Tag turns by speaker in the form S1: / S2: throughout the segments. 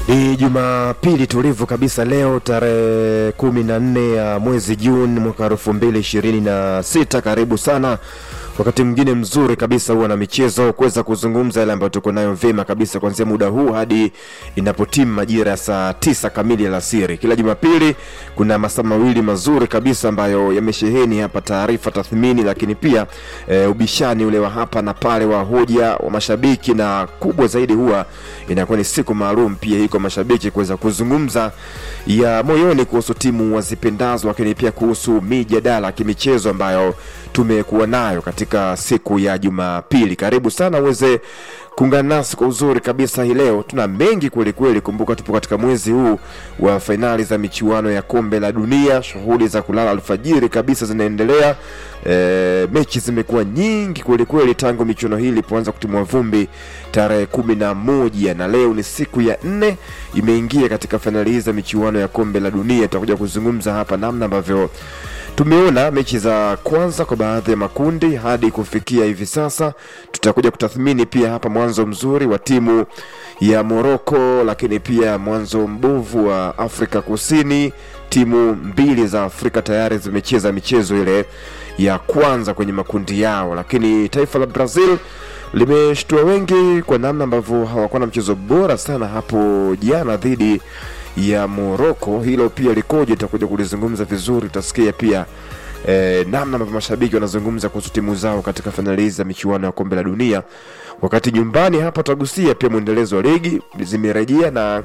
S1: Ni Jumapili tulivu kabisa leo tarehe kumi na nne ya mwezi Juni mwaka elfu mbili ishirini na sita. Karibu sana wakati mwingine mzuri kabisa huwa na michezo kuweza kuzungumza yale ambayo tuko nayo vyema kabisa kuanzia muda huu hadi inapotimu majira ya saa tisa kamili alasiri. Kila Jumapili kuna masaa mawili mazuri kabisa ambayo yamesheheni hapa taarifa, tathmini, lakini pia e, ubishani ule wa hapa na pale wa hoja wa mashabiki, na kubwa zaidi huwa inakuwa ni siku maalum pia hii kwa mashabiki kuweza kuzungumza ya moyoni kuhusu timu wazipendazo, lakini pia kuhusu mijadala ya kimichezo ambayo tumekuwa nayo katika siku ya Jumapili. Karibu sana uweze kuungana nasi kwa uzuri kabisa hii leo. Tuna mengi kweli kweli. Kumbuka tupo katika mwezi huu wa fainali za michuano ya kombe la dunia. Shughuli za kulala alfajiri kabisa zinaendelea. E, mechi zimekuwa nyingi kweli kweli tangu michuano hii ilipoanza kutimua vumbi tarehe kumi na moja na leo ni siku ya nne imeingia katika fainali hii za michuano ya kombe la dunia. Tutakuja kuzungumza hapa namna ambavyo tumeona mechi za kwanza kwa baadhi ya makundi hadi kufikia hivi sasa. Tutakuja kutathmini pia hapa mwanzo mzuri wa timu ya Moroko, lakini pia mwanzo mbovu wa Afrika Kusini. Timu mbili za Afrika tayari zimecheza michezo ile ya kwanza kwenye makundi yao, lakini taifa la Brazil limeshtua wengi kwa namna ambavyo hawakuwa na mchezo bora sana hapo jana dhidi ya Moroko. Hilo pia likoje, itakuja kulizungumza vizuri. Utasikia pia eh, namna ambavyo mashabiki wanazungumza kuhusu timu zao katika fainali hizi za michuano ya kombe la dunia. Wakati nyumbani hapa tutagusia pia mwendelezo wa ligi zimerejea na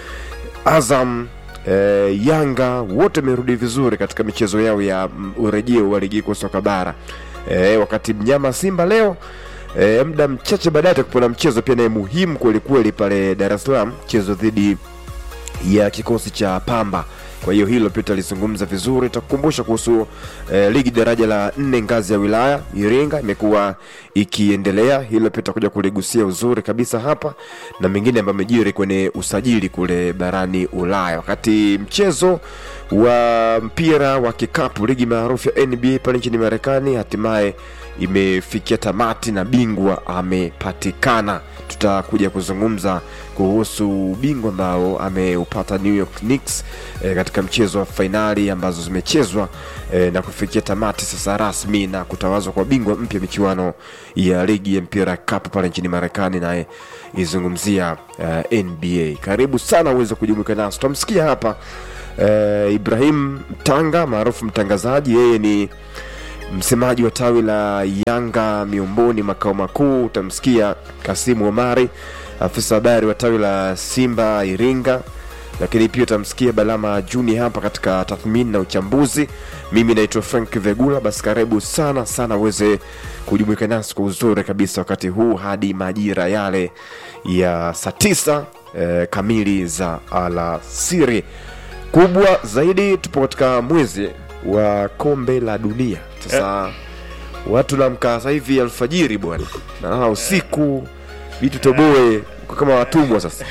S1: Azam eh, Yanga wote wamerudi vizuri katika michezo yao ya mm, urejeo wa ligi kuu soka bara. Eh, wakati mnyama Simba leo E, muda mchache baadaye atakuwa na mchezo pia naye muhimu kweli kweli pale Dar es Salaam, mchezo dhidi ya kikosi cha Pamba. Kwa hiyo hilo pia tutalizungumza vizuri. Takukumbusha kuhusu eh, ligi daraja la nne ngazi ya wilaya Iringa imekuwa ikiendelea. Hilo pia tutakuja kuligusia uzuri kabisa hapa na mengine ambayo amejiri kwenye usajili kule barani Ulaya. Wakati mchezo wa mpira wa kikapu ligi maarufu ya NBA pale nchini Marekani hatimaye imefikia tamati na bingwa amepatikana. Tutakuja kuzungumza kuhusu ubingwa ambao ameupata New York Knicks e, katika mchezo wa fainali ambazo zimechezwa e, na kufikia tamati sasa rasmi na kutawazwa kwa bingwa mpya michuano ya ligi ya mpira kapu pale nchini Marekani, naye izungumzia uh, NBA. Karibu sana uweze kujumuika nasi. Tutamsikia hapa uh, Ibrahim Mtanga maarufu mtangazaji, yeye ni msemaji wa tawi la Yanga Miomboni makao makuu. Utamsikia Kasimu Omari, afisa habari wa tawi la Simba Iringa, lakini pia utamsikia Balama Juni hapa katika tathmini na uchambuzi. Mimi naitwa Frank Vegula. Basi karibu sana sana uweze kujumuika nasi kwa uzuri kabisa wakati huu hadi majira yale ya saa tisa eh, kamili za alasiri. Kubwa zaidi, tupo katika mwezi wa kombe la dunia sasa watu namkaa sasa hivi alfajiri bwana, nalala usiku, vitu toboe kwa kama watumwa sasa.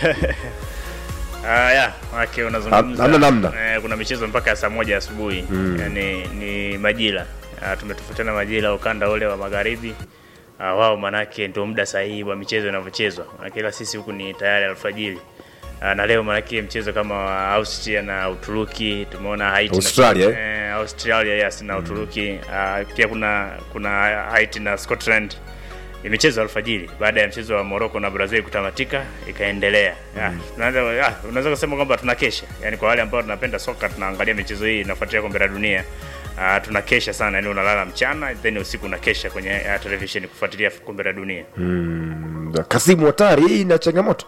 S2: Ah, ya, wake unazungumza.
S1: Hamna namna.
S2: Eh, kuna michezo mpaka ya saa moja asubuhi. Yaani ni majira. Ah, tumetofautiana majira ukanda ule wa magharibi. Ah, wao manake ndio muda sahihi wa michezo inavyochezwa. Manake ila sisi huku ni tayari alfajiri. Ah, na leo manake mchezo kama wa Austria na Uturuki tumeona Haiti
S1: Australia,
S2: na, eh, Australia yes na Uturuki. Ah, pia kuna kuna Haiti na Scotland ni michezo alfajiri baada ya mchezo wa Morocco na Brazil kutamatika ikaendelea. Mm. Unaweza ah, unaweza kusema kwamba tunakesha. Yaani kwa wale ambao tunapenda soka tunaangalia michezo hii inafuatia kombe la dunia. Uh, tunakesha sana yani unalala mchana then usiku unakesha kwenye uh, television kufuatilia kombe la dunia.
S1: Kasimu Watari, hii ina changamoto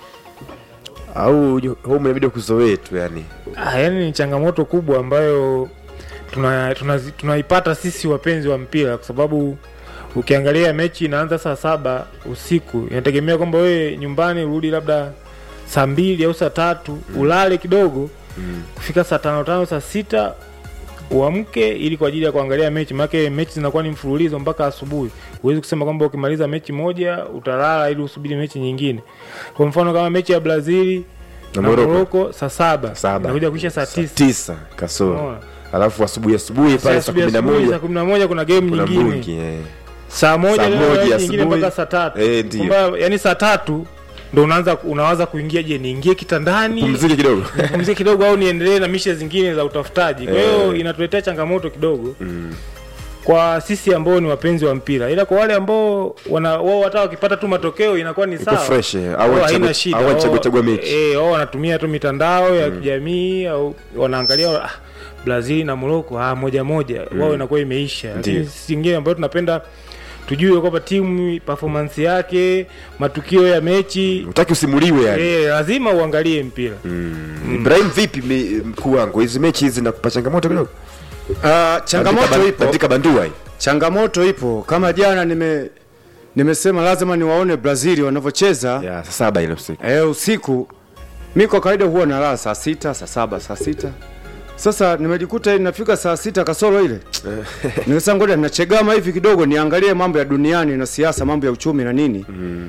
S1: au home inabidi kuzoee tu yani?
S3: Ah, yani ni changamoto kubwa ambayo tunaipata tuna, tuna tunaipata sisi wapenzi wa mpira kwa sababu ukiangalia mechi inaanza saa saba usiku, inategemea kwamba wewe nyumbani urudi labda saa mbili au saa tatu ulale kidogo kufika saa tano tano saa sita uamke ili kwa ajili ya kuangalia mechi, maana mechi zinakuwa ni mfululizo mpaka asubuhi. Huwezi kusema kwamba ukimaliza mechi moja utalala ili usubiri mechi nyingine. Kwa mfano kama mechi ya Brazili
S1: Na
S3: na
S1: Morocco.
S3: Morocco saa saba
S1: Saba.
S3: inakuja kuisha saa
S1: Saa
S3: tisa
S1: tisa kasoro,
S3: Unaona?
S1: alafu asubuhi asubuhi pale saa kumi na
S3: saa
S1: moja
S3: kumi na moja kuna game
S1: kuna
S3: nyingine
S1: bungi eh.
S3: saa moja
S1: Saa
S3: leo
S1: moja
S3: mechi nyingine
S1: asubuhi.
S3: mpaka saa tatu
S1: Eh, ndio.
S3: Kwamba, yani saa tatu ndo unaanza unawaza kuingia je niingie kitandani
S1: pumzike kidogo
S3: nipumzie kidogo au niendelee na mishe zingine za utafutaji kwa hiyo inatuletea changamoto kidogo kwa sisi ambao ni wapenzi wa mpira ila kwa wale ambao wana wao hata wakipata tu matokeo inakuwa ni sawa
S1: fresh, eh, au
S3: Wao
S1: wachagua-
S3: haina shida
S1: au wachagua-
S3: Wao-
S1: chagua mechi.
S3: eh, wao wanatumia tu mitandao ya kijamii au wanaangalia ah, Brazil na Morocco ah, moja moja wao inakuwa imeisha lakini
S1: Ndiyo.
S3: sisi wengine ambao tunapenda tujue kwamba timu performance yake matukio ya mechi
S1: utaki usimuliwe yani
S3: eh, lazima uangalie mpira
S1: ibrahim vipi me- mkuu wangu hizi mechi hizi nakupa changamoto kidogo
S4: Ah, changamoto
S1: Bandika-
S4: ipo
S1: bandika bandua hii
S4: changamoto ipo kama jana nime nimesema lazima niwaone brazil wanavyocheza
S1: ya saa saba ile usiku
S4: eh, usiku mi kwa kawaida huwa nalala saa sita saa saba saa sita sasa nimejikuta nafika saa sita kasoro ile nikasema ngoja nachegama hivi kidogo niangalie mambo ya duniani na siasa mambo ya uchumi na nini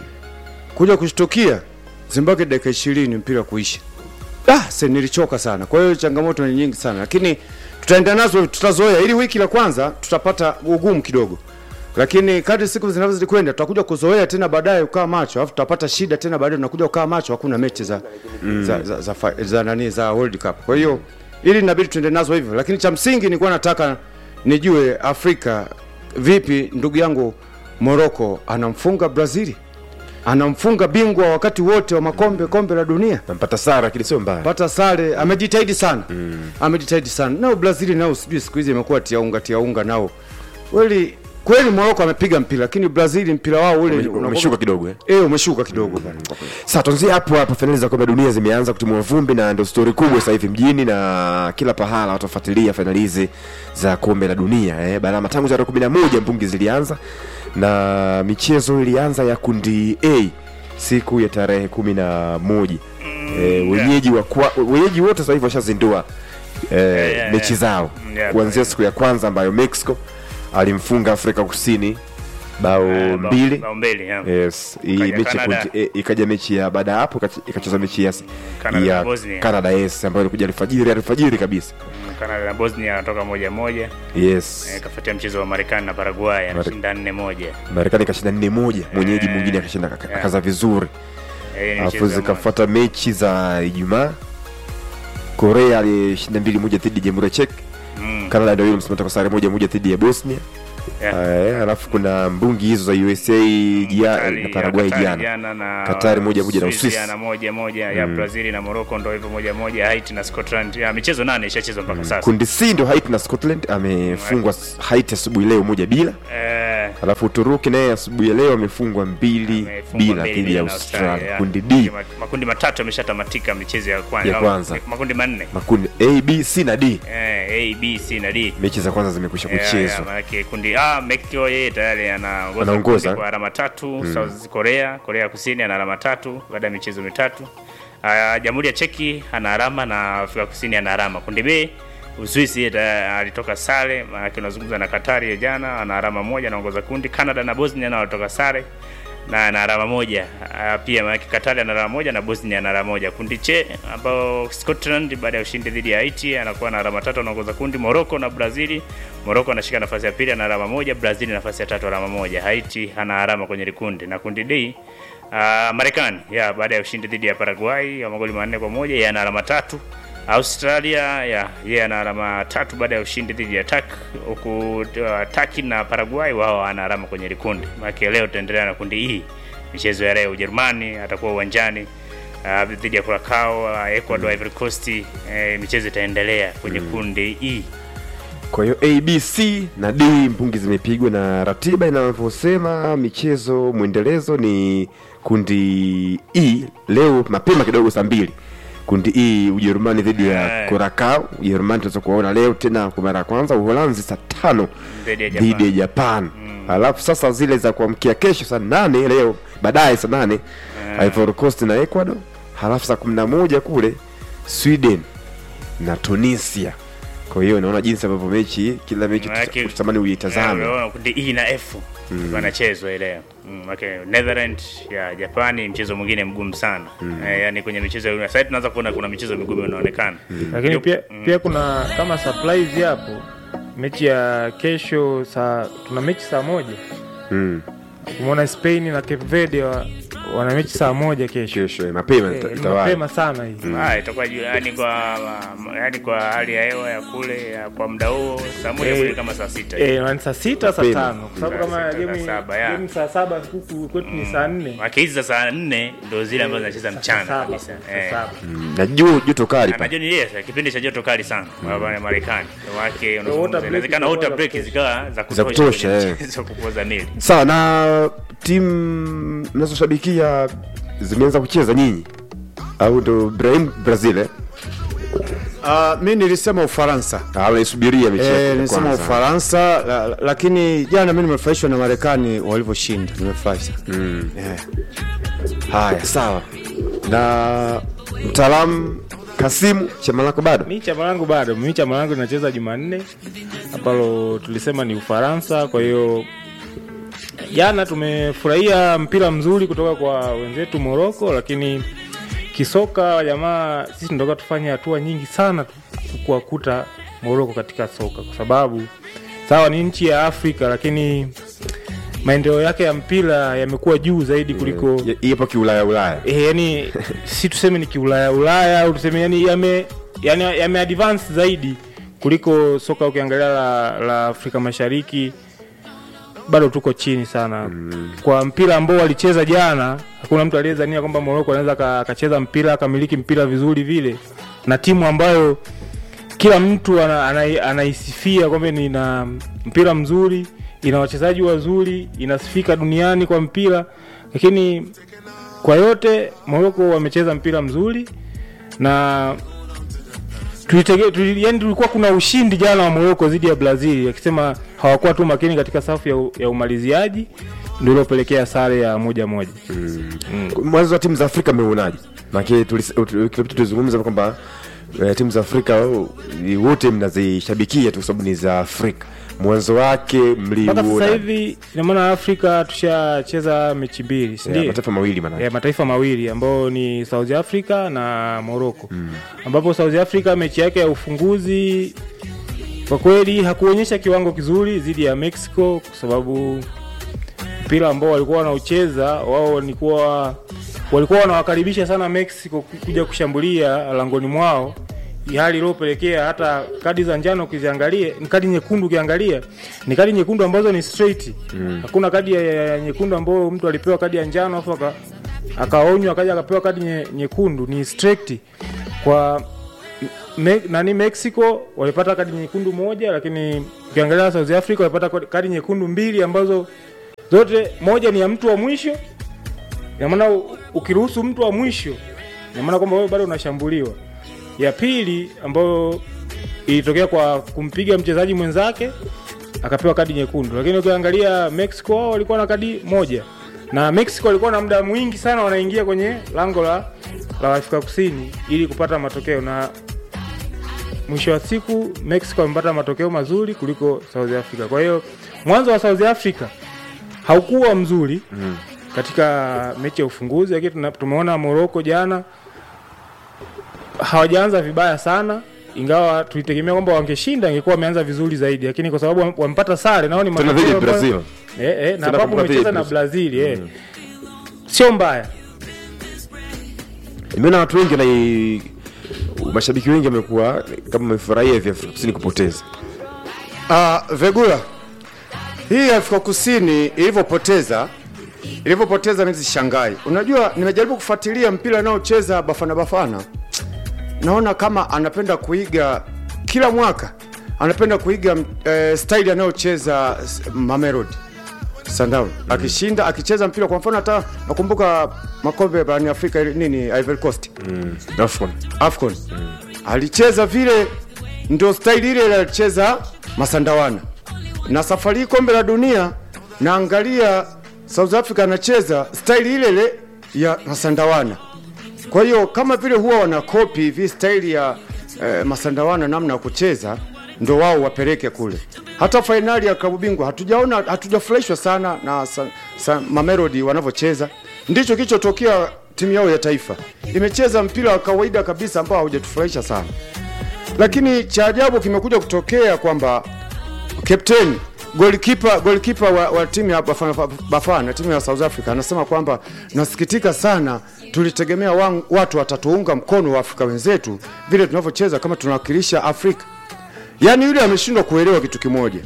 S4: kuja kushtukia zimbabwe dakika ishirini mpira kuisha ah, se nilichoka sana kwa hiyo changamoto ni nyingi sana lakini tutaenda nazo tutazoea ili wiki la kwanza tutapata ugumu kidogo lakini kadri siku zinavyozidi kwenda tutakuja kuzoea tena baadaye ukaa macho alafu tutapata shida tena baadaye tunakuja ukaa macho hakuna mechi za, za, za, za, za, za, nani za world cup kwa hiyo ili inabidi tuende nazo hivyo lakini cha msingi nilikuwa nataka nijue afrika vipi ndugu yangu morocco anamfunga brazili anamfunga bingwa wakati wote wa makombe kombe la dunia
S1: nampata sara lakini sio mbaya
S4: pata sare amejitahidi sana mm. amejitahidi sana nao brazili nao sijui siku hizi imekuwa tiaunga tiaunga nao kweli kweli moroko amepiga mpira lakini brazili mpira wao ule
S1: Ume-
S4: unakuwa-
S1: umeshuka kidogo eh
S4: eh umeshuka kidogo bana.
S1: Sasa tuanzie hapo hapo, fainali za kombe la dunia zimeanza kutimua vumbi na ndio stori kubwa sasa hivi mjini na kila pahala watu wafuatilia fainali hizi za kombe la dunia eh. Barama tangu tarehe kumi na moja mbungi zilianza na michezo ilianza ya kundi A siku ya tarehe kumi na moja eh, wenyeji wa kwa, wenyeji wote sasa hivi washazindua eh,
S2: yeah,
S1: mechi
S2: yeah.
S1: zao
S2: Mm, yeah,
S1: kuanzia
S2: yeah.
S1: siku ya kwanza ambayo Mexico alimfunga Afrika Kusini bao
S2: Eh, bao-
S1: mbili
S2: bao mbili yeah.
S1: yes hii
S2: Ikaja
S1: mechi ya
S2: Canada.
S1: kundi- eh, ikaja mechi ya baada ya hapo ikache- ikacheza mechi ya,
S2: Canada
S1: ya
S2: na Bosnia.
S1: Canada yes ambayo ilikuja alfajiri alfajiri kabisa
S2: Mm, Canada na Bosnia anatoka moja moja
S1: yes
S2: Eh, kafuatia mchezo wa Marekani na Paraguay anashinda nne moja
S1: Marekani ikashinda nne moja mwenyeji
S2: Eh,
S1: mwingine akashinda aka-
S2: yeah.
S1: akaza vizuri
S2: Eh, ni
S1: alafu
S2: mchezo wa
S1: zikafuata mechi za Ijumaa Korea alishinda mbili moja dhidi ya Jamhuri ya Czech
S2: Mm,
S1: Canada ndio hiyo msimamo kwa sare moja moja dhidi ya Bosnia
S2: yeah.
S1: Eh, alafu kuna mbungi hizo za USA jia,
S2: Katari-
S1: na Paraguay
S2: Katari
S1: jana
S2: jana na
S1: Katari moja moja na
S2: Uswisi
S1: Uswisi.
S2: jana moja moja ya Brazil na Morocco ndo hivyo moja moja Haiti na Scotland ya michezo nane ishachezwa mpaka sasa
S1: kundi C ndio Haiti na Scotland amefungwa Haiti asubuhi leo moja bila
S2: eh,
S1: alafu Uturuki naye asubuhi ya leo amefungwa mbili
S2: amefungwa
S1: bila
S2: mbili
S1: dhidi ya
S2: na
S1: Australia.
S2: yeah.
S1: Kundi D
S2: Ma- makundi matatu yameshatamatika michezo ya kwanza
S1: Ya kwanza.
S2: makundi manne
S1: makundi A, B, C na D.
S2: eh, A B C na D
S1: Mechi za kwanza zimekwisha
S2: Yeah, yeah,
S1: kuchezwa.
S2: maanake kundi A Mexico yeye tayari anaongoza
S1: Anaongoza.
S2: kundi kwa alama tatu South Korea Korea Kusini ana alama tatu baada ya michezo mitatu uh, Jamhuri ya Cheki ana alama na Afrika Kusini ana alama kundi B Uswisi yeye tayari alitoka sare maanake unazungumza na Katari ya jana ana alama moja anaongoza kundi Canada na Bosnia nao walitoka sare na ana alama moja uh, pia maanake Katari ana alama moja na Bosnia ana alama moja kundi che ambao Scotland baada ya ushindi dhidi ya Haiti anakuwa na alama tatu anaongoza kundi Morocco na Brazil Morocco anashika nafasi ya pili ana alama moja Brazil nafasi ya tatu alama moja Haiti ana alama kwenye likundi na kundi D uh, Marekani ya baada ya ushindi dhidi ya Paraguay ya magoli manne kwa moja yeye ana alama tatu Australia ya yeye ana alama tatu baada ya ushindi dhidi ya Tak huku uh, Taki na Paraguay wao ana alama kwenye likundi. Maana leo tutaendelea na kundi hii. Michezo ya leo Ujerumani atakuwa uwanjani uh, dhidi ya Curacao, uh, Ecuador, Ivory Coast. Eh, michezo itaendelea kwenye kundi hii.
S1: Kwa hiyo A, B, C na D mpungi zimepigwa na ratiba inavyosema michezo mwendelezo ni kundi E leo mapema kidogo saa mbili. Kundi E Ujerumani dhidi ya
S2: Eh.
S1: Curacao. Ujerumani tunaweza kuwaona leo tena kwa mara ya kwanza. Uholanzi saa tano
S2: Dhidi ya
S1: dhidi ya
S2: Japan.
S1: Japan. Alafu sasa zile za kuamkia kesho saa nane leo baadaye saa nane Ivory Coast na Ecuador. Halafu saa kumi na moja kule Sweden na Tunisia. Kwa hiyo naona jinsi ambavyo mechi kila mechi
S2: Maanake-
S1: tutamani uitazame.
S2: Eh, unaona kundi E na F wanachezwa ile leo. Mm, okay. Netherlands ya Japani mchezo mwingine mgumu sana. Eh, yani kwenye michezo ya sasa tunaanza kuona kuna michezo migumu inaonekana.
S3: lakini
S2: Yup.
S3: pia, pia kuna kama surprise hapo mechi ya kesho saa tuna mechi saa moja
S1: Mm.
S3: umeona Spain na Cape Verde wa, wana mechi saa moja kesho
S1: kesho eh, mapema
S3: Eh,
S1: ita-
S3: ni
S1: itawai
S3: mapema sana hii
S2: Ah, itakuwa juu yani kwa yani kwa hali ya hewa ya kule ya kwa muda huo saa moja
S3: Eh,
S2: kule kama saa sita
S3: Eh, ni saa sita saa
S1: Mapema.
S3: tano kwa sababu
S2: Saa
S3: kama
S2: sita,
S3: game
S2: saa saba, ya.
S3: game saa saba huku kwetu ni saa nne
S2: Maki hizi za saa nne ndo zile ambazo zinacheza
S3: saa
S2: mchana
S3: saba,
S2: kabisa
S3: saa
S2: eh.
S3: saba.
S1: na juu joto kali pa
S2: Najua ni yes, kipindi cha joto kali sana mm. Marekani wake
S3: water
S2: unazungumza
S3: break
S2: inawezekana
S3: zitakuwa
S2: water
S3: za
S2: break
S3: kutosha.
S2: zikawa za
S1: Za kutosha,
S2: kwenye
S1: eh.
S2: mchezo kupoza mili
S1: sawa na timu mnazoshabikia zimeanza kucheza nyinyi au ndo Brahim Brazil eh?
S4: Uh, mi nilisema Ufaransa.
S1: Ah, unaisubiria mechi yake
S4: Eh,
S1: ya
S4: nilisema
S1: kwanza.
S4: Ufaransa la, la, lakini jana mi nimefurahishwa na Marekani walivyoshinda, nimefurahi sana
S1: Mm.
S4: yeah.
S1: haya sawa na mtaalamu Kasimu chama lako bado
S3: mi chama langu bado mi chama langu linacheza jumanne ambalo tulisema ni ufaransa kwa hiyo jana tumefurahia mpira mzuri kutoka kwa wenzetu moroko lakini kisoka jamaa sisi tunatoka tufanye hatua nyingi sana tu kuwakuta moroko katika soka kwa sababu sawa ni nchi ya afrika lakini maendeleo yake ya mpira yamekuwa juu zaidi kuliko
S1: Ya- ipo kiulaya ulaya
S3: e, yani si tuseme ni kiulaya ulaya au tuseme yani yame yani yame advance zaidi kuliko soka ukiangalia la, la afrika mashariki bado tuko chini sana mm. kwa mpira ambao walicheza jana hakuna mtu aliyezania kwamba moroko anaweza ka- akacheza mpira akamiliki mpira vizuri vile na timu ambayo kila mtu ana- ana- anaisifia kwamba ni na mpira mzuri ina wachezaji wazuri inasifika duniani kwa mpira lakini kwa yote moroko wamecheza mpira mzuri na tulitege, tuli, yani tulikuwa kuna ushindi jana wa moroko dhidi ya brazil akisema hawakuwa tu makini katika safu ya, u- ya umaliziaji ndio iliopelekea sare ya moja moja
S1: mwanzo wa timu za Afrika mmeuonaje? Maana kilopita tulizungumza kwamba eh, timu za Afrika oh, ni wote mnazishabikia tu kwa sababu ni za Afrika. Mwanzo wake
S3: mpaka sasa
S1: mliuona
S3: hivi ina maana afrika tushacheza mechi mbili
S1: Eh,
S3: sindio
S1: mataifa mawili maana.
S3: ya mataifa mawili ambao ni South Africa na Morocco mm. ambapo South Africa mechi yake ya ufunguzi kwa kweli hakuonyesha kiwango kizuri dhidi ya Mexico kwa sababu mpira ambao walikuwa wanaucheza wao walikuwa walikuwa wanawakaribisha sana Mexico ku- kuja kushambulia langoni mwao hali iliyopelekea hata kadi za njano ukiziangalia ni kadi nyekundu ukiangalia ni kadi nyekundu ambazo ni straight mm. hakuna kadi ya, ya nyekundu ambayo mtu alipewa kadi ya njano afu aka- akaonywa akaja akapewa kadi nye, nyekundu ni straight kwa me, nani Mexico walipata kadi nyekundu moja lakini ukiangalia South Africa walipata kadi nyekundu mbili ambazo zote moja ni ya mtu wa mwisho ina maana u- ukiruhusu mtu wa mwisho ina maana kwamba wewe bado unashambuliwa ya pili ambayo ilitokea kwa kumpiga mchezaji mwenzake akapewa kadi nyekundu lakini ukiangalia mexico wao walikuwa na kadi moja na mexico walikuwa na muda mwingi sana wanaingia kwenye lango la, la afrika kusini ili kupata matokeo na mwisho wa siku mexico amepata matokeo mazuri kuliko south africa kwa hiyo mwanzo wa south africa haukuwa mzuri mm. katika mechi ya ufunguzi lakini tuna- tumeona moroko jana hawajaanza vibaya sana ingawa tulitegemea kwamba wangeshinda ingekuwa wameanza vizuri zaidi lakini kwa sababu wam- wamepata sare nao ni
S1: Tena dhidi ya
S3: matokeo ambayo-
S1: Brazil.
S3: eh, eh, na
S1: Tena
S3: ambapo
S1: kumbuka dhidi ya
S3: umecheza na
S1: Brazil.
S3: brazil eh. sio mbaya
S1: Nimeona watu wengi na mashabiki wengi wamekuwa kama wamefurahia hivi Afrika Kusini kupoteza.
S4: Uh, Vegula, hii Afrika Kusini ilivyopoteza ilivyopoteza mimi sishangai. Unajua, nimejaribu kufuatilia mpira anaocheza Bafana Bafana, naona kama anapenda kuiga kila mwaka anapenda kuiga eh, style anayocheza s- Mamelodi Sundowns akishinda akicheza mpira. Kwa mfano hata nakumbuka makombe barani Afrika ile nini Ivory Coast
S1: Mm. Afcon.
S4: Afcon alicheza vile, ndio staili ile ile alicheza Masandawana. Na safari hii kombe la dunia naangalia South Africa anacheza staili ile ile ya Masandawana. Kwa hiyo kama vile huwa wanakopi hivi staili ya eh, Masandawana namna ya kucheza, ndo wao wapeleke kule. Hata fainali ya klabu bingwa hatujaona, hatujafurahishwa sana na sa, sa, Mamelodi wanavyocheza. Ndicho kilichotokea timu yao ya taifa, imecheza mpira wa kawaida kabisa ambao haujatufurahisha sana, lakini cha ajabu kimekuja kutokea kwamba kapteni Goalkeeper goalkeeper wa, wa timu ya Bafana, Bafana timu ya South Africa anasema kwamba nasikitika sana, tulitegemea wang, watu watatuunga mkono wa Afrika wenzetu vile tunavyocheza kama tunawakilisha Afrika. Yaani yule ameshindwa kuelewa kitu kimoja.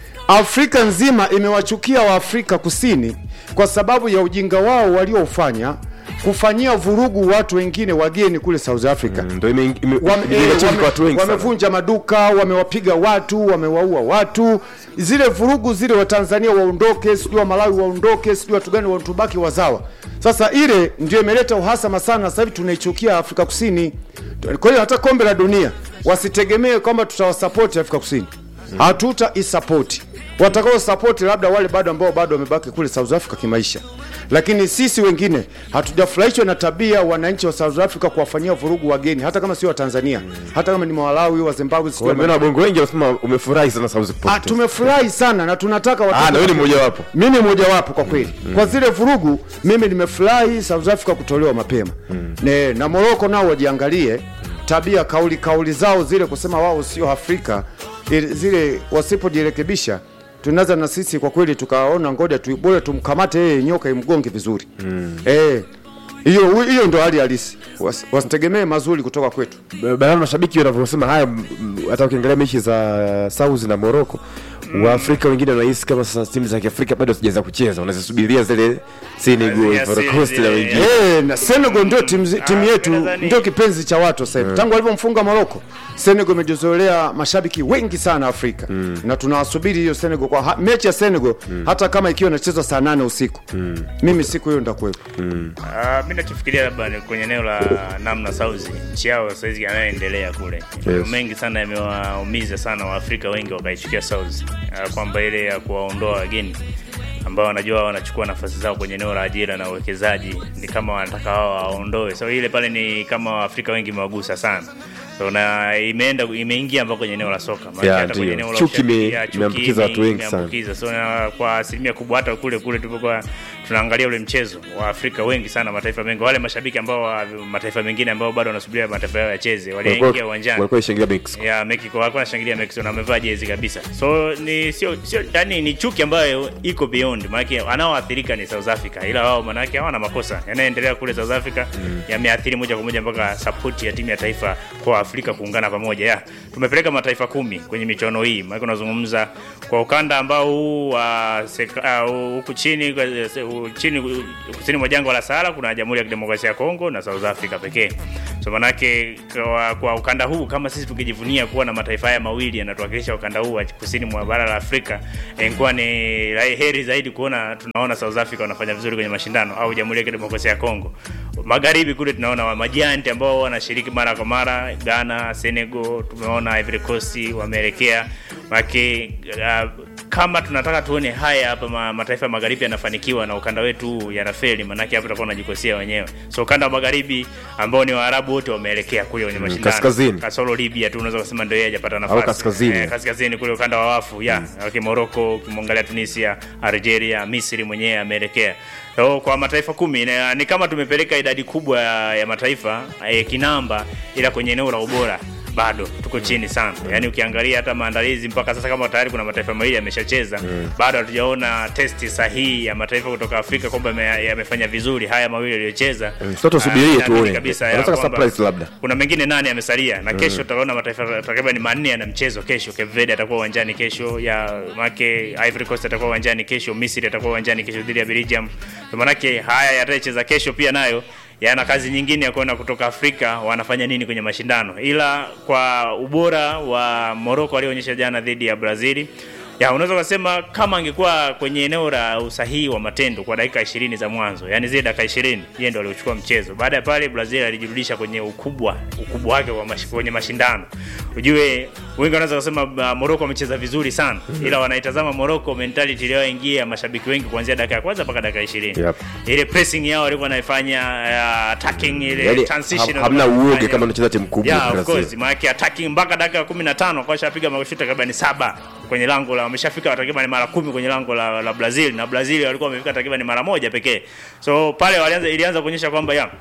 S4: Afrika nzima imewachukia Waafrika Kusini kwa sababu ya ujinga wao walioufanya kufanyia vurugu watu wengine wageni kule South Africa.
S1: Ndio ime- ime-
S4: Wame-
S1: imejenga
S4: eh,
S1: chini
S4: wame-
S1: kwa watu wengi sana.
S4: wamevunja maduka, wamewapiga watu, wamewaua watu. Zile vurugu zile, Watanzania waondoke, sijui wa Malawi waondoke, sijui watu gani watubaki wazawa. Sasa ile ndio imeleta uhasama sana. Sasa hivi tunaichukia Afrika Kusini. Kwa hiyo hata kombe la dunia wasitegemee kwamba tutawasapoti Afrika Kusini, hatuta isapoti. Watakao sapoti labda wale bado ambao bado wamebaki kule South Africa kimaisha, lakini sisi wengine hatujafurahishwa na tabia wananchi wa South Africa kuwafanyia vurugu wageni, hata kama sio wa Tanzania, hata kama ni Malawi, wa Zimbabwe, sijui wa
S1: Nimeona wabongo wengi wanasema umefurahi sana South
S4: Ah,
S1: kupoteza.
S4: tumefurahi sana na tunataka watu
S1: Ah, na wewe ni mmoja wapo.
S4: mimi mmoja wapo kwa kweli kwa zile vurugu mimi nimefurahi South Africa kutolewa mapema ne, na Morocco nao wajiangalie tabia kauli kauli zao zile kusema wao sio Afrika ili- zile wasipojirekebisha tunaweza na sisi kwa kweli tukaona ngoja tu bora tumkamate yeye nyoka imgonge vizuri eh hiyo hiyo ndo hali halisi Was- wasitegemee mazuri kutoka kwetu
S1: Baadhi mashabiki wanavyosema haya, m- m- hata ukiangalia mechi za South na Morocco, Waafrika wengine wanahisi kama sasa timu za Kiafrika bado hazijaweza kucheza, wanazisubiria zile Senegal,
S2: Zile
S1: Ivory
S2: asili
S1: Coast na
S2: zile,
S1: wengine.
S4: Eh, na Senegal ndio timu zi- timu
S2: Ah,
S4: yetu
S2: nadhani-
S4: ndio kipenzi cha watu sasa hivi. Tangu alivyomfunga Morocco, Senegal imejizolea mashabiki wengi sana Afrika. Na tunawasubiri hiyo Senegal kwa ha, mechi ya Senegal hata kama ikiwa inachezwa saa nane usiku. Mimi siku hiyo ndakuwepo.
S2: Ah, mi nachofikiria labda ni kwenye eneo la namna sauzi nchi yao saizi yanayoendelea kule
S1: Yes.
S2: mengi sana yamewaumiza sana waafrika wengi wakaichukia sauzi kwamba ile ya kuwaondoa wageni ambao wanajua wanachukua nafasi zao kwenye eneo la ajira na uwekezaji ni kama wanataka wao waondoe so ile pale ni kama waafrika wengi imewagusa sana so, na imeenda imeingia mpaka kwenye eneo la soka Maana
S1: Yeah,
S2: hata kwenye
S1: ndio.
S2: eneo la
S1: Chuki ime-
S2: ushabiki, chuki
S1: imeambukiza watu
S2: ime-
S1: wengi sana.
S2: imeambukiza. so na kwa asilimia kubwa hata kule kule tulipokuwa tunaangalia ule mchezo wa Afrika wengi sana mataifa mengi wale mashabiki ambao wa mataifa mengine ambao bado wanasubiria mataifa yao yacheze waliingia
S1: Walikuwa
S2: uwanjani
S1: walikuwa ishangilia Mexico.
S2: ya Mexico walikuwa wanashangilia Mexico na wamevaa jezi kabisa. So ni sio sio yani ni chuki ambayo iko beyond, maana anaoathirika ni South Africa, ila wao maana yake hawana makosa yanayoendelea kule South Africa yameathiri moja kwa moja mpaka support ya timu ya taifa kwa Afrika kuungana pamoja. Ya, tumepeleka mataifa kumi kwenye michuano hii, maana unazungumza kwa ukanda ambao huu wa seka- ah, huku chini kwa- se- u- chini kusini mwa jangwa la Sahara kuna Jamhuri ya Kidemokrasia ya Kongo na South Africa pekee. So manake kwa, kwa ukanda huu kama sisi tukijivunia kuwa na mataifa haya mawili yanatuwakilisha ukanda huu wa kusini mwa bara la Afrika, ingekuwa ni heri zaidi kuona tunaona South Africa wanafanya vizuri kwenye mashindano au Jamhuri ya Kidemokrasia ya Kongo. Magharibi kule tunaona wa majianti ambao wanashiriki mara kwa mara, Ghana, Senegal, tumeona Ivory Coast wameelekea maki uh, kama tunataka tuone haya hapa ma, mataifa ya magharibi yanafanikiwa na ukanda wetu huu yanafeli, manake hapa tutakuwa tunajikosea wenyewe. So ukanda wa magharibi ambao ni Waarabu wote wameelekea kule kwenye mashindano
S1: kaskazini.
S2: kasoro Libya tu unaweza kusema ndio yeye hajapata nafasi
S1: kaskazini.
S2: eh, kaskazini kule ukanda wa wafu ya mm. Morocco, ukimwangalia Tunisia, Algeria, Misri mwenyewe ameelekea. So, kwa mataifa kumi na, ni kama tumepeleka idadi kubwa ya, ya mataifa eh, kinamba, ila kwenye eneo la ubora bado tuko chini sana. Yaani ukiangalia hata maandalizi mpaka sasa, kama tayari kuna mataifa mawili yameshacheza, bado hatujaona testi sahihi ya mataifa kutoka Afrika kwamba yame- yamefanya vizuri haya mawili yaliyocheza.
S1: Sasa tusubirie
S2: Ah, naamini
S1: tuone.
S2: kabisa ya
S1: Wanataka
S2: kwamba
S1: surprise labda.
S2: kuna mengine nane yamesalia na kesho tutaona mataifa takriban manne yana mchezo kesho. Cape Verde atakuwa uwanjani kesho, ya make Ivory Coast atakuwa uwanjani kesho, Misri atakuwa uwanjani kesho dhidi ya Belgium. Kwa maanake haya yatacheza kesho pia nayo yana kazi nyingine ya kuona kutoka Afrika wanafanya nini kwenye mashindano, ila kwa ubora wa Morocco walioonyesha jana dhidi ya Brazili ya unaweza kusema kama angekuwa kwenye eneo la usahihi wa matendo kwa dakika 20 za mwanzo, yani zile dakika 20 yeye ndo aliochukua mchezo. Baada ya pale Brazil alijirudisha kwenye ukubwa ukubwa wake wa mash, kwenye mashindano. Ujue wengi wanaweza kusema uh, Morocco amecheza vizuri sana, ila wanaitazama Morocco mentality iliyoingia mashabiki wengi kuanzia dakika ya kwanza mpaka dakika 20.
S1: Yep.
S2: Ile pressing yao walikuwa wanaifanya uh, attacking ile
S1: Yaani,
S2: transition
S1: ha- hamna
S2: walikuwa
S1: uoga
S2: wanafanya.
S1: kama unacheza timu kubwa
S2: Yeah, of
S1: Brazil.
S2: course. Maana attacking mpaka dakika ya 15 kwa shapiga mashuti takriban saba kwenye lango la wameshafika takriban mara kumi kwenye lango la, la Brazil na Brazil walikuwa wamefika takriban mara moja pekee. So pale walianza ilianza kuonyesha kwamba ya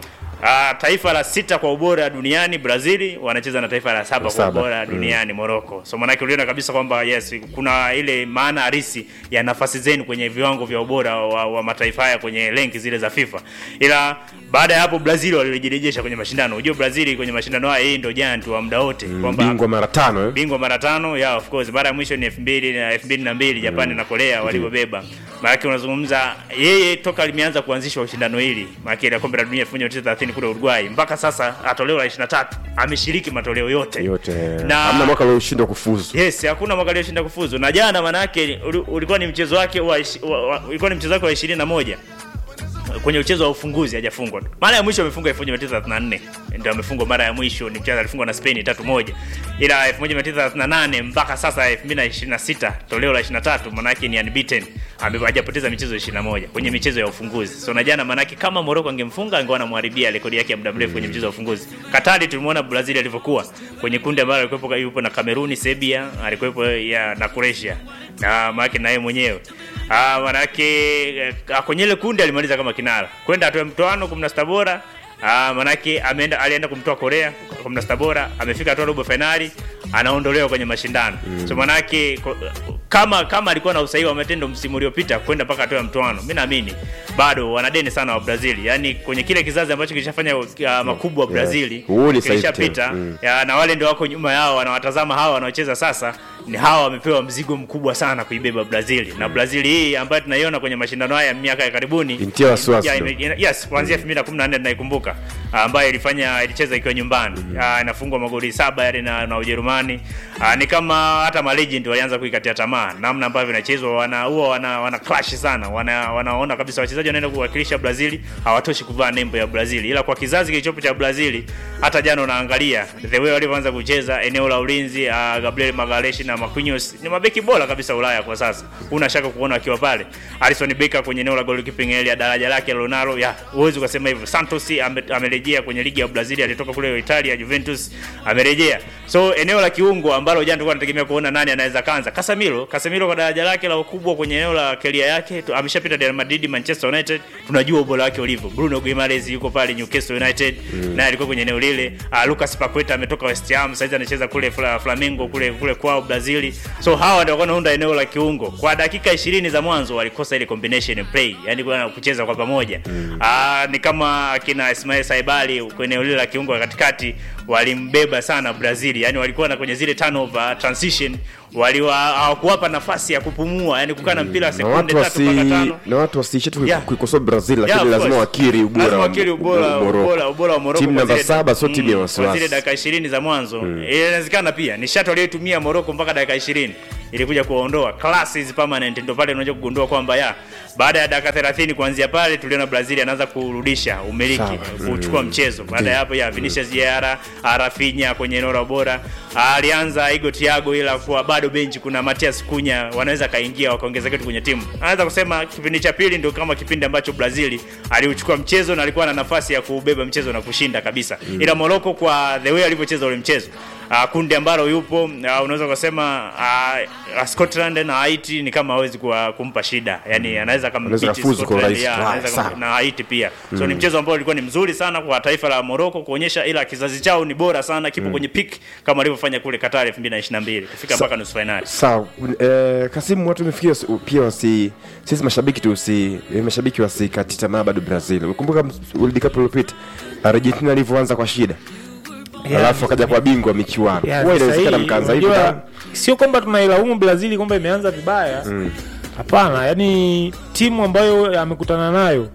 S2: Uh, taifa la sita kwa ubora duniani Brazil wanacheza na taifa la saba kwa
S1: Saba.
S2: ubora duniani Morocco. So maanake uliona kabisa kwamba yes, kuna ile maana halisi ya nafasi zenu kwenye viwango vya ubora wa, wa mataifa haya kwenye renki zile za FIFA. Ila baada ya hapo Brazil walijirejesha kwenye mashindano. Unajua Brazil kwenye mashindano haya yeye ndio giant wa muda wote kwamba
S1: bingwa mara tano eh?
S2: bingwa mara tano ya of course mara ya mwisho ni 2000 na 2002 Japani na Korea walivyobeba. Maana unazungumza yeye toka limeanza kuanzishwa shindano hili, maana ile kombe la dunia 1930 kule Uruguay mpaka sasa atoleo la 23 ameshiriki matoleo yote.
S1: yote
S2: Na-
S1: hamna mwaka alioshindwa kufuzu
S2: Yes, hakuna mwaka aliyoshinda kufuzu. Na jana maana yake uli- ulikuwa ni mchezo wake wa, ishi- wa, wa ulikuwa ni mchezo wake wa 21 kwenye mchezo wa ufunguzi hajafungwa. Mara ya mwisho amefunga 1934 ndio amefungwa mara ya mwisho, ni mchezo alifungwa na Spain 3-1. Ila 1938 mpaka sasa 2026 toleo la 23 maana yake ni unbeaten. Ame- Hajapoteza michezo 21 kwenye michezo ya ufunguzi. So na jana maana yake kama Morocco angemfunga angeona anamharibia rekodi yake ya muda mrefu kwenye mchezo wa ufunguzi. Katari tulimuona Brazil alivyokuwa kwenye kundi ambalo alikuwepo yupo na Kameruni, Serbia, alikuwepo ya na Croatia. Na maana yake na yeye mwenyewe. Ah, manake eh, kwenye ile kundi alimaliza kama kinara kwenda atoe mtoano 16 bora. Ah, manake ameenda alienda kumtoa Korea 16 bora, amefika hatua robo finali, anaondolewa kwenye mashindano. So manake ko- kama kama alikuwa na usahihi wa matendo msimu uliopita kwenda mpaka hatua ya mtoano, mimi naamini bado wanadeni sana wa Brazil. Yaani kwenye kile kizazi ambacho kilishafanya uh, makubwa Brazil
S1: Huu ni sahihi
S2: kilishapita
S1: tena. Mm.
S2: ya, na wale ndio wako nyuma yao wanawatazama hawa wanaocheza sasa ni hawa wamepewa mzigo mkubwa sana kuibeba Brazil na Brazil hii ambayo tunaiona kwenye mashindano haya ya miaka ya karibuni
S1: Intia wasiwasi
S2: ya,
S1: ndo.
S2: ime- ina- yes kuanzia 2014 tunaikumbuka ambayo ilifanya ilicheza ikiwa nyumbani Ah, inafungwa magoli saba yale na, na Ujerumani Ah, ni kama hata ma legend walianza kuikatia tamaa namna ambavyo inachezwa wana huwa wana, wana clash sana wana, wanaona kabisa wachezaji wanaenda kuwakilisha Brazil hawatoshi kuvaa nembo ya Brazil ila kwa kizazi kilichopo cha Brazil hata jana unaangalia the way walivyoanza kucheza eneo la ulinzi uh, Gabriel Magalhaes na Marquinhos ni mabeki bora kabisa Ulaya kwa sasa una shaka kuona akiwa pale Alisson Becker kwenye eneo la goalkeeping area daraja lake Ronaldo ya huwezi ukasema hivyo Santos ame- amerejea kwenye ligi ya Brazil alitoka kule Italia Juventus amerejea so eneo la kiungo ambalo jana tulikuwa tunategemea kuona nani anaweza kanza Casemiro Casemiro kwa daraja lake la ukubwa kwenye eneo la career yake tu- ameshapita Real Madrid Manchester United tunajua ubora wake ulivyo Bruno Guimaraes yuko pale Newcastle United naye alikuwa kwenye eneo lile uh, Lucas Paqueta ametoka West Ham sasa anacheza kule Fla, Flamengo kule kule kwao Brazil so hawa ndio wanaunda eneo la kiungo kwa dakika 20 za mwanzo walikosa ile combination play yani kwa kucheza kwa pamoja ah ni kama akina Ismail Saibali kwenye eneo lile la kiungo katikati walimbeba sana Brazil yani walikuwa na kwenye zile turnover transition waliwa hawakuwapa nafasi ya kupumua yani kukaa na mpira
S1: na
S2: sekunde
S1: watu
S2: tatu
S1: wasi
S2: mpaka tano
S1: na watu wasiishe tu
S2: Yeah.
S1: kuikosoa Brazil
S2: Yeah,
S1: lakini
S2: of
S1: lazima
S2: course.
S1: wakiri ubora
S2: Lazima
S1: wa-
S2: wakiri ubora
S1: wa Morocco.
S2: ubora ubora wa Morocco
S1: timu
S2: kwa
S1: namba
S2: zile-
S1: saba sio timu ya
S2: mm, kwa zile
S1: wasiwasi
S2: dakika 20 za mwanzo inawezekana pia ni shatu aliyotumia Morocco mpaka dakika 20 ilikuja kuwaondoa class is permanent ndio pale unaweza kugundua kwamba ya baada ya dakika 30 kuanzia pale tuliona Brazil anaanza kurudisha umiliki
S1: Sawa.
S2: kuchukua mchezo baada ya hapo ya Vinicius Jr Rafinha kwenye eneo la bora alianza Igo Thiago ila kwa bado benchi kuna Matias Cunha wanaweza kaingia wakaongeza kitu kwenye timu anaweza kusema kipindi cha pili ndio kama kipindi ambacho Brazil aliuchukua mchezo na alikuwa na nafasi ya kubeba mchezo na kushinda kabisa ila Morocco kwa the way alivyocheza ule mchezo Uh, kundi ambalo yupo uh, unaweza kusema uh, Scotland na Haiti ni kama hawezi kuwa, kumpa shida yani anaweza kama
S1: Anaweza
S2: beat
S1: kufuzu kwa
S2: Scotland,
S1: urahisi.
S2: yeah,
S1: Right,
S2: anaweza
S1: sawa.
S2: kama- na Haiti pia so ni mchezo ambao ulikuwa ni mzuri sana kwa taifa la Morocco kuonyesha ila kizazi chao ni bora sana kipo kwenye peak kama alivyofanya kule Qatar 2022 kufika mpaka nusu finali
S1: sawa eh, Kasimu watu wamefikia wasi- pia wasi sisi mashabiki tu si eh, mashabiki wasikati tamaa bado Brazil ukumbuka World Cup iliyopita Argentina alivyoanza kwa shida
S3: Yeah.
S1: alafu akaja kwa bingwa michuano
S3: Yeah,
S1: huwa
S3: sasa
S1: inawezekana
S3: hii,
S1: mkaanza hivi
S3: unajua,
S1: na-
S3: sio kwamba tunailaumu Brazil kwamba imeanza vibaya hapana yani timu ambayo amekutana nayo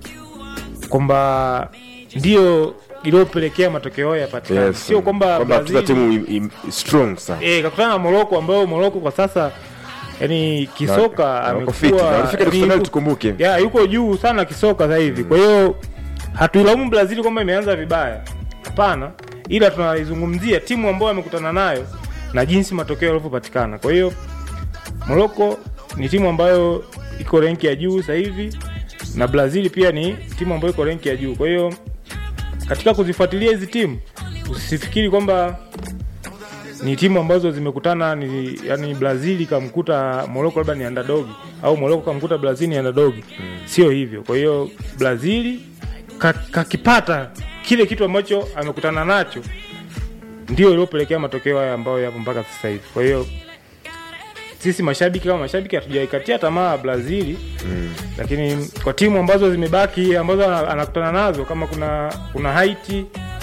S3: kwamba ndio iliyopelekea matokeo hayo yapatikane
S1: Yes,
S3: sio kwamba
S1: kwamba tuza
S3: Brazil-
S1: timu im- im- strong sana
S3: eh, kakutana na Morocco ambayo Morocco kwa sasa yani kisoka
S1: Na- na wako fit, na
S3: amekuwa
S1: walifika nusu
S3: yani
S1: finali
S3: yuko-
S1: tukumbuke.
S3: ya yuko juu sana kisoka sasa hivi kwa hiyo hatuilaumu Brazil kwamba imeanza vibaya hapana ila tunaizungumzia timu ambayo amekutana nayo na jinsi matokeo yalivyopatikana kwa hiyo Morocco ni timu ambayo iko renki ya juu sasa hivi na Brazil pia ni timu ambayo iko renki ya juu kwa hiyo katika kuzifuatilia hizi timu usifikiri kwamba ni timu ambazo zimekutana ni yani Brazil kamkuta Morocco labda ni underdog au Morocco kamkuta Brazil ni underdog sio hivyo kwa hiyo Brazil ka- kakipata kile kitu ambacho amekutana nacho ndio iliyopelekea matokeo haya ambayo yapo mpaka sasa hivi. Kwa hiyo sisi mashabiki kama mashabiki hatujaikatia tamaa Brazili mm. lakini kwa timu ambazo zimebaki ambazo ana- anakutana nazo kama kuna kuna Haiti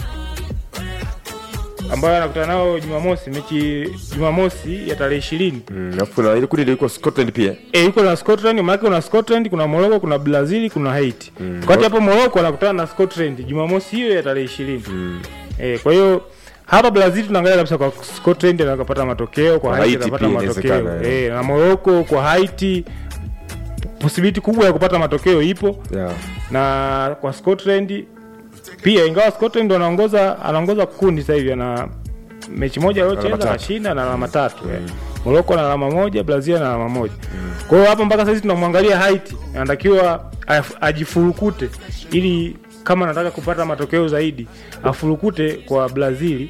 S3: ambayo anakutana nao Jumamosi, mechi Jumamosi ya tarehe ishirini
S1: Mm, alafu kuna ile kundi lilikuwa Scotland pia
S3: e, yuko na Scotland, maana kuna Scotland, kuna Morocco, kuna Brazil, kuna Haiti. Mm. Wakati hapo Morocco anakutana na Scotland Jumamosi hiyo ya tarehe ishirini. Mm. E, kwa hiyo hapa Brazil tunaangalia kabisa kwa Scotland anakapata matokeo, kwa
S1: Kwa
S3: Haiti
S1: Haiti
S3: anapata
S1: pia
S3: matokeo.
S1: inawezekana,
S3: E, na Morocco kwa Haiti possibility kubwa ya kupata matokeo ipo
S1: yeah.
S3: na kwa Scotland pia, ingawa Scotland ndo anaongoza anaongoza kundi sasa hivi ana mechi moja
S1: Alama
S3: aliocheza
S1: tatu.
S3: anashinda na alama tatu mm. Morocco na alama moja, Brazil na alama moja. Kwa hiyo hapa mpaka sasa hivi tunamwangalia Haiti, anatakiwa af- ajifurukute ili kama anataka kupata matokeo zaidi afurukute kwa Brazil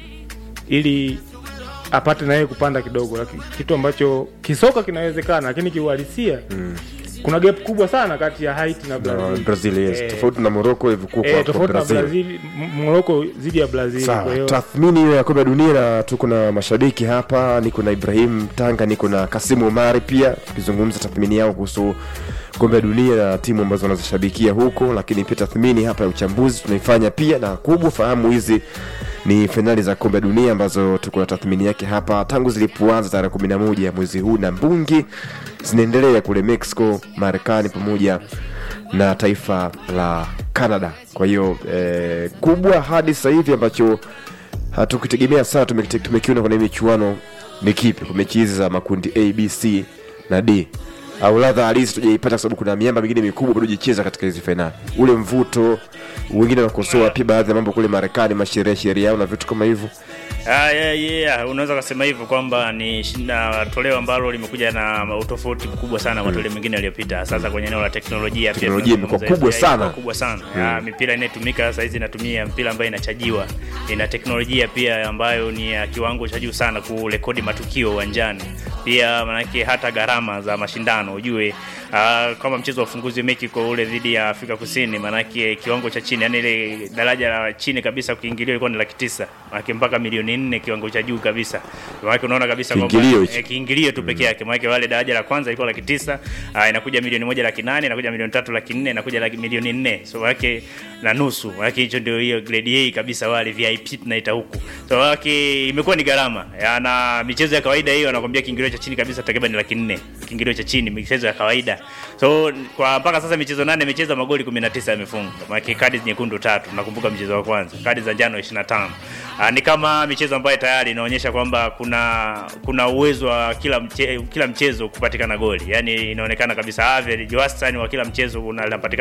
S3: ili apate na yeye kupanda kidogo, lakini kitu ambacho kisoka kinawezekana, lakini kiuhalisia kuna gap kubwa sana kati ya Haiti na
S1: Na
S3: Brazil.
S1: Brazil yes.
S3: Eh,
S1: tofauti na Morocco ilivyokuwa
S3: eh,
S1: kwa, kwa
S3: tofauti na
S1: Brazil.
S3: Brazil, M- Morocco dhidi ya Brazil. Kwa
S1: Sawa,
S3: hiyo
S1: tathmini hiyo ya kombe la dunia na tuko na mashabiki hapa, niko na Ibrahim Tanga, niko na Kasimu Omari pia tukizungumza tathmini yao kuhusu kombe la dunia na timu ambazo wanazishabikia huko, lakini pia tathmini hapa ya uchambuzi tunaifanya pia, na kubwa fahamu hizi ni fainali za kombe la dunia ambazo tuko na tathmini yake hapa tangu zilipoanza tarehe kumi na moja ya mwezi huu na mbungi zinaendelea kule Mexico, Marekani pamoja na taifa la Canada. Kwa hiyo eh, kubwa hadi sasa hivi ambacho hatukitegemea sana tumekite- tumekiona kwenye michuano ni kipi kwa mechi hizi za makundi A, B, C na D au ladha halisi tujaipata kwa sababu kuna miamba mingine mikubwa bado jicheza katika hizi fainali, ule mvuto. Wengine wanakosoa pia baadhi ya mambo kule Marekani, masheria sheria yao na vitu kama hivyo.
S2: Ah, yeah, yeah. Unaweza kusema hivyo kwamba ni shinda toleo ambalo limekuja na utofauti mkubwa sana na matoleo mengine yaliyopita. Sasa kwenye eneo la teknolojia pia
S1: Teknolojia
S2: tunazungumza
S1: imekuwa kubwa
S2: hivyo, yeah,
S1: sana.
S2: imekuwa kubwa sana. Ya, mipira inayotumika sasa hizi inatumia mpira ambayo inachajiwa, ina teknolojia pia ambayo ni ya kiwango cha juu sana kurekodi matukio uwanjani. Pia manake hata gharama za mashindano ujue, ah, kama mchezo wa ufunguzi wa Mexico ule dhidi ya Afrika Kusini, manake kiwango cha chini, yani ile daraja la chini kabisa kuingiliwa ilikuwa ni laki tisa, manake mpaka milioni nne kiwango cha juu kabisa. Manake unaona kabisa kwamba-
S1: Kiingilio hicho.
S2: eh, kiingilio tu peke yake, maana wale daraja la kwanza ilikuwa laki tisa, ah, inakuja milioni moja laki nane, inakuja milioni tatu laki nne, inakuja laki milioni nne, so maana na nusu, maana hicho ndio hiyo grade A kabisa, wale VIP tunaita huku, so maana imekuwa ni gharama Ya, na michezo ya kawaida hiyo anakwambia kiingilio cha chini kabisa takriban laki nne, kiingilio cha chini, michezo ya kawaida. So kwa mpaka sasa michezo nane imecheza magoli 19 yamefunga, maana kadi nyekundu tatu, nakumbuka mchezo wa kwanza, kadi za njano 25. Ah, ni kama michezo ambayo tayari inaonyesha kwamba kuna kuna uwezo wa kila mche, kila mchezo kupatikana goli, yaani inaonekana kabisa average wastani wa kila mchezo unapatikana